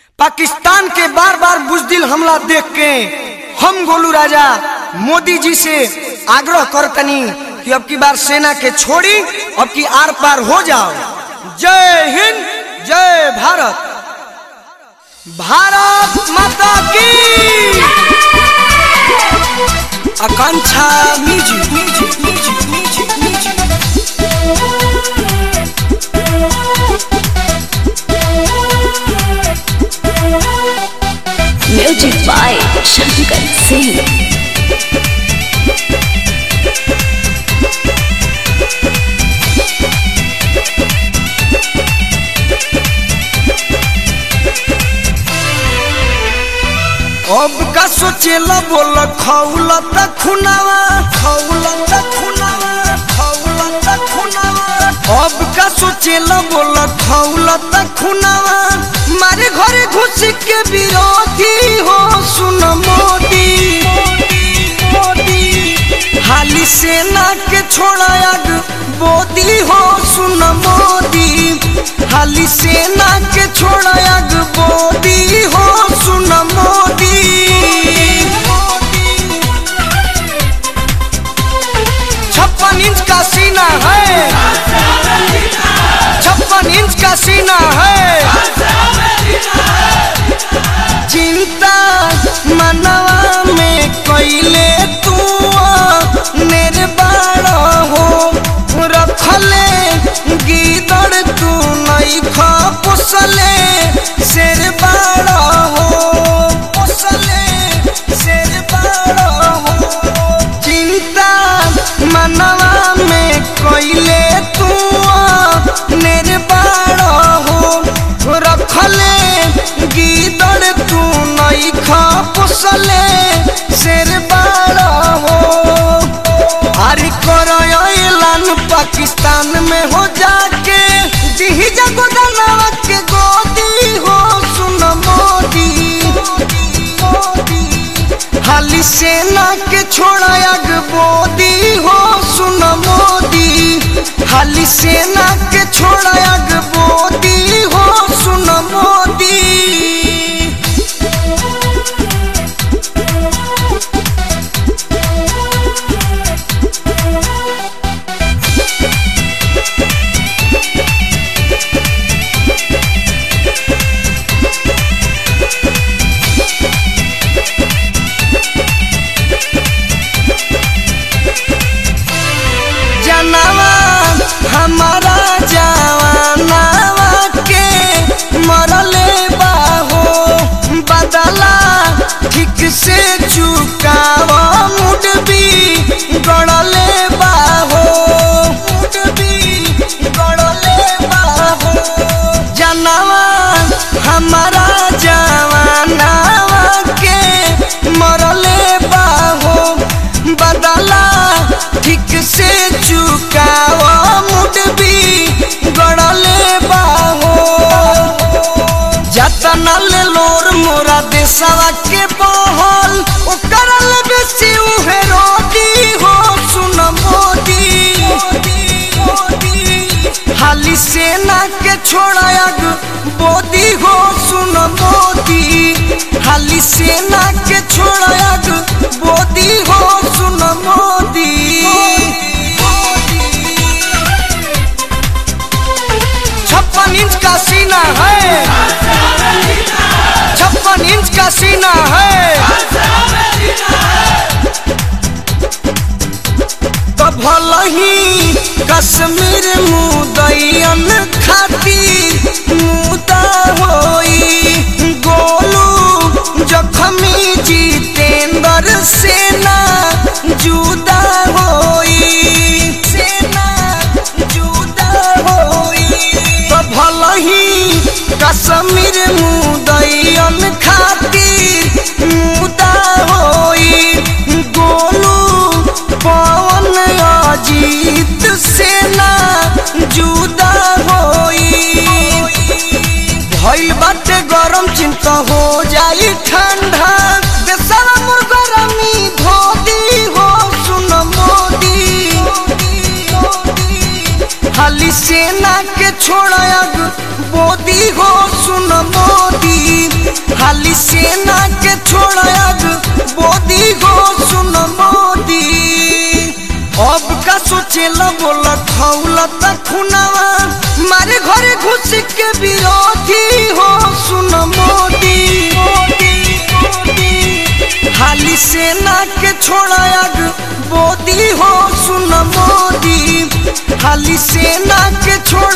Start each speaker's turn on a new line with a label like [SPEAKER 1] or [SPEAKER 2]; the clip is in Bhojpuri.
[SPEAKER 1] पाकिस्तान के बार बार बुजदिल हमला देख के हम गोलू राजा मोदी जी से आग्रह करतनी कि अब की बार सेना के छोड़ी अब की आर पार हो जाओ जय हिंद जय भारत भारत माता की Akanksha music music music music music
[SPEAKER 2] music by Shankar Singh
[SPEAKER 1] अब का सोचेला बोल खौला त खुनावा खौला त खुनावा खौला त खुनावा अब का सोचेला बोल खौला त खुनावा मारे घरे घुस के विरोधी हो सुन मोदी मोदी हाली सेना के छोड़ा आग बोदी हो सुन मोदी हाली सेना के छोड़ा आग बोदी हो सुन मोदी छप्पन इंच का सीना है छप्पन इंच का सीना है चिंता मनवा में कैले तू निर्बाण हो रखले गीदड़ तू नहीं खा पुसले शेर बाड़ हो पुसले शेर बाड़ हो चिंता मनवा में कैले तू निर्बाण हो रखले गीदड़ तू नहीं खा पुसले शेर बाड़ हो अरे करो ऐलान पाकिस्तान में हो जाके दिही जगोदनवा के गोदी हो सुन मोदी हाली सेना के छोड़ा अग बोदी हो सुन मोदी हाली सेना के छोड़ा अग बोदी हो सुन मोदी जनवा हमारा जवानवा के मरले बाहो बदला ठीक से चुकावा मुडबी गड़ले बाहो मुडबी गड़ले बाहो जनवा हमारा जवानवा के मरले बाहो बदला ठीक से चुकावा मुडबी गड़ले बाहो जतना ले लोर मोरा देशवा के बहल ओकर ले बेसी उहे रोटी हो सुन मोदी हाली सेना के छोड़ा अग बोदी हो सुन मोदी हाली सेना के छोड़ा अग बोदी हो सुन मोदी छप्पन इंच का सीना है छप्पन इंच का सीना है तो भल ही कश्मीर मुदैयन खातिर मुदा होई गोलू जखमी जितेंद्र सेना जुदा होई सेना जुदा होई तो भल ही कश्मीर मुदैयन खातिर मुदा होई गोलू पवन अजीत सेना जुदा हो हाली सेना के छोड़ाग बोदी हो सुन मोदी अब का सोचेला बोल खौला त खुनावा मारे घरे घुस के विरोधी हो सुन मोदी हाली सेना के छोड़ाग बोदी हो सुन मोदी हाली सेना के छोड़